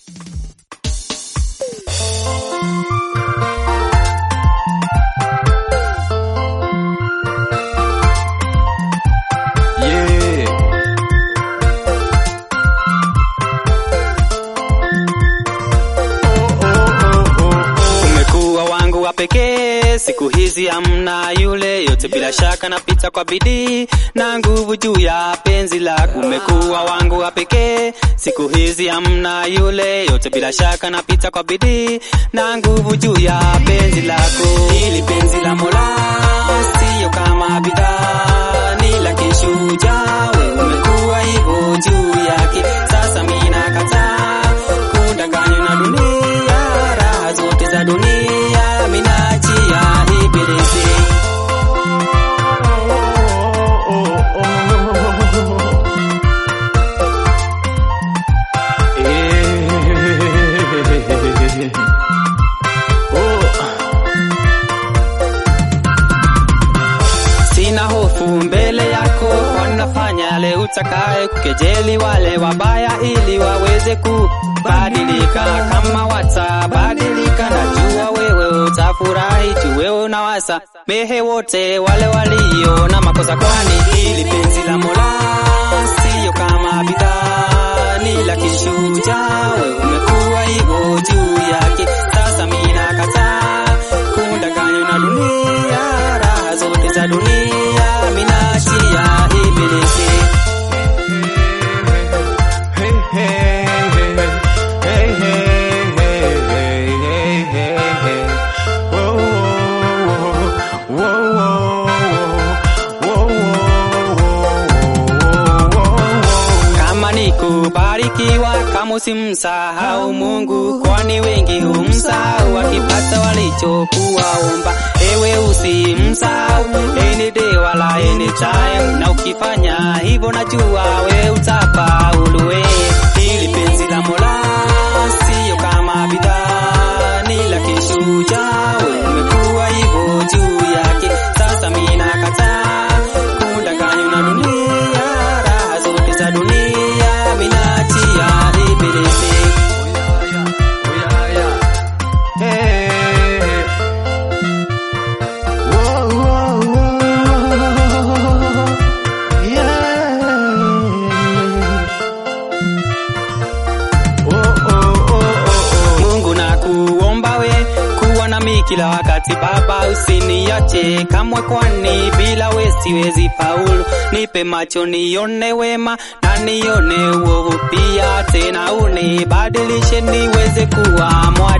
pekee siku hizi hamna yule yote, bila shaka napita kwa bidii na nguvu juu ya penzi lako. Umekuwa wangu wa pekee siku hizi hamna yule yote, bila shaka napita kwa bidii na nguvu juu ya penzi lako. Hili penzi la Mola sio kama bidhaa, ni la kishujaa. Wewe umekuwa hivyo juu yake, sasa mimi nakataa kudanganywa na dunia, raha zote za dunia mimi naachia ibilisi. Sina hofu mbele yako, wanafanya yale utakaye, kukejeli wale wabaya ili waweze kubadilika. Kama watabadilika, najua wewe utafurahi tu, wewe unawasa mehe wote wale walio na makosa, kwani hili penzi la Mola sio kama bidhaa, ni la kishujaa. Wewe umekuwa hivyo juu yake, sasa mimi nakataa kudanganywa na dunia, raha zote za dunia mimi naachia ibilisi. Kama ni kubarikiwa, kama usimsahau Mungu, kwani wengi humsahau wakipata walichokuwaomba. Ewe usimsahau any day wala any time, na ukifanya hivyo najua we utafaulu. We hili penzi la Mola sio kama bidhaa, ni la kishujaa. We umekuwa hivyo juu yake, sasa mimi nakataa kudanganywa na dunia, raha zote za dunia mimi naachia ibilisi. Mungu na kuomba we kuwa nami kila wakati Baba, usiniache kamwe, kwani bila we siwezi faulu. Nipe macho nione wema na nione uovu pia, tena unibadilishe niweze kuwa mwadilifu.